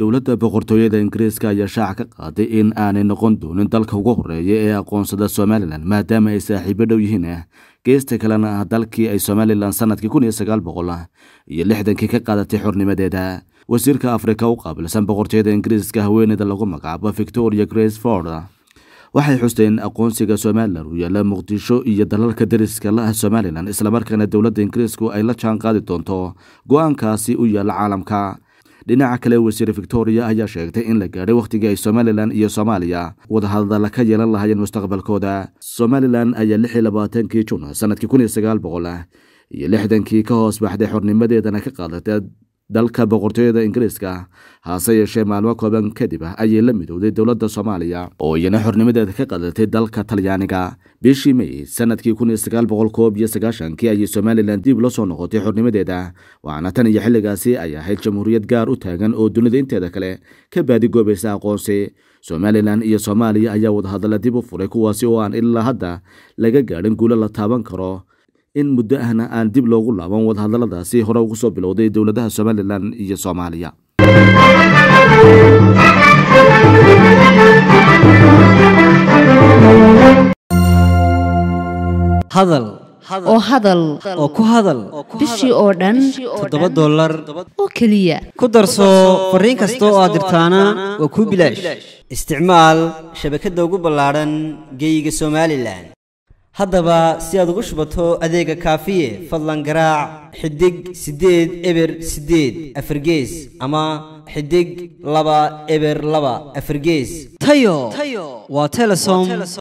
dowladda boqortooyada ingiriiska ayaa shaaca ka qaaday in aanay noqon doonin dalka ugu horeeya ee aqoonsada somalilan maadaama ay saaxiibo dhow yihiin geesta kalena ah dalkii ay somalilan sanadkii kun iyo sagaal boqol iyo lixdankii ka qaadatay xornimadeeda wasiirka afrika u qaabilsan boqortooyada ingiriiska haweeneyda lagu magacaabo victoria grace ford waxay xusteen aqoonsiga somalilan uu yaalla muqdisho iyo dalalka dariska la ah somalilan islamarkaana dowladda ingiriisku ay la jaan qaadi doonto go-aankaasi u yaalla caalamka dhinaca kale wasiir victoria ayaa sheegtay in la gaadhay wakhtigii ay somalilan iyo soomaaliya wadahadala ka yeelan lahaayeen mustaqbalkooda somalilan ayaa lix iyo labaatankii jun sanadkii kun iyo sagaal boqol iyo lixdankii ka hoos baxday xornimadeedana ka qaadatay dalka boqortooyada ingiriiska hase yeeshee maalmo kooban kadib ayay la midowday dowladda soomaaliya oo iyana xornimadeeda ka qadatay dalka talyaaniga bishii may sanadkii kun iyo sagaal boqol koob iyo sagaashankii ayay somalilan dib la soo noqotay xornimadeeda waxaana tan iyo xilligaasi ay ahayd jamhuuriyad gaar u taagan oo dunida inteeda kale ka baadigoobaysa aqoonsi somalilan iyo soomaaliya ayaa wadahadalla dib u furay kuwaasi oo aan ilaa hadda laga gaadhin guulo la taaban karo in muddo ahna aan dib loogu laaban wadahadalladaasi hore ugu soo bilowday dowladaha somalilan iyo soomaaliya hadal oo hadal oo ku hadal bishii oo dhan toddoba dollar oo keliya ku darso fariin kasta oo aad dirtaana waa kuu bilaash isticmaal shabakadda ugu ballaadhan geeyiga somalilan haddaba si aad ugu shubato adeega kaafiye fadlan garaac xidig siddeed eber siddeed afargees ama xidig laba eber laba afargees tayo waa telesom